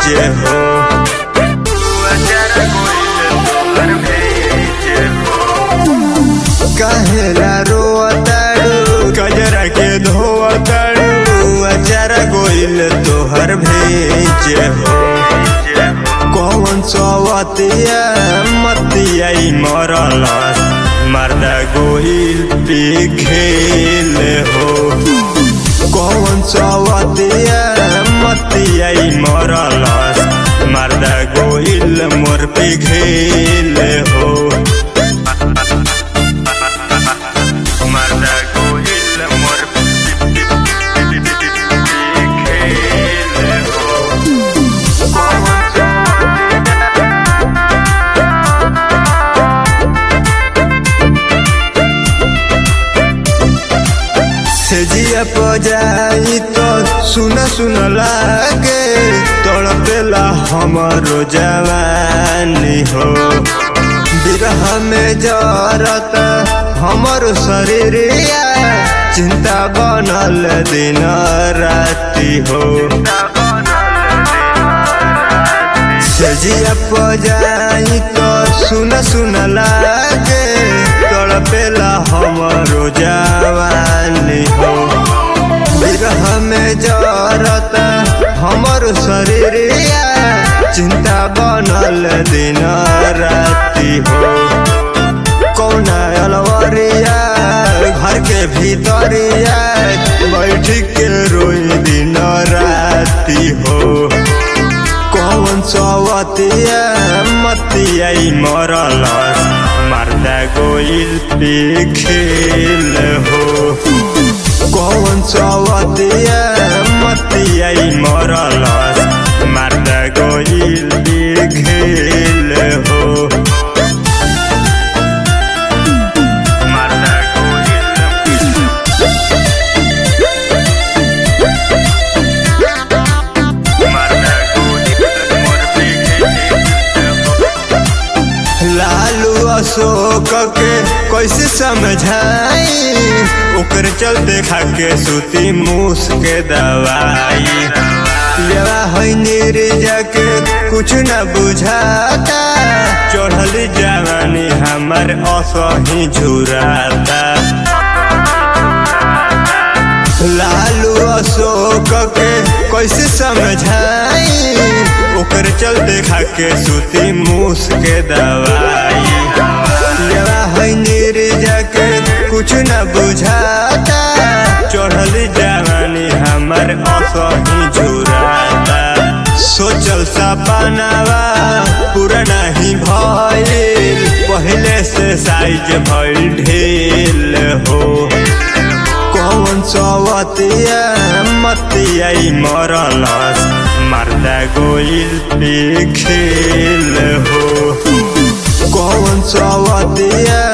भेजे हो कहेला रोताड़ू गजरा के धोताड़ू अचारा गोइल तोहर भेजे हो कौन सवतिया मतिया मरल मर्दा गोइल पे खेल हो कौन सवतिया मतिया मरल मर्दा गोइल मोर पे घेल हो मर्दा गोइल मोर पे खेल हो सेजिया पजाई तो सुन सुन लागे तड़पेला हमारो जवानी हो बिरह में जरत हमारो शरीरिया चिंता बनल दिन राती हो सेजिया पजाई तो सुन सुन लागे तड़पेला हमारो जवानी हो विरह में जरत हमर शरीरिया चिंता बनल दिन राती हो कौना अलवरिया घर के भीतरिया बैठ के रोई दिन राती हो कौन सवतिया मतिया मरल मर्दा गोइल पे खेल हो कौन सवतिया मतिया मरल मर्दा गोइल पे खेल हो मर्दा गोइल मर्दा गोइल मोर पे लालू अशोक के कैसे समझाई ओकर चलते खाके सूती मूस के दवाई लेवा है निर्जा के कुछ न बुझाता चढ़ल जवानी हमर असही झुराता लालू अशोक के कैसे समझाई ओकर चलते खाके सूती मूस के दवाई लेवा है निर्जा के कुछ न बुझाता चढ़ल जवानी हमर असही झुराता सोचल सपनावा पूरा नहीं भइल पहले से साइज भइल ढेल हो कौन सवतिया मतिया मरल मर्दा गोइल पे खेल हो कौन सवतिया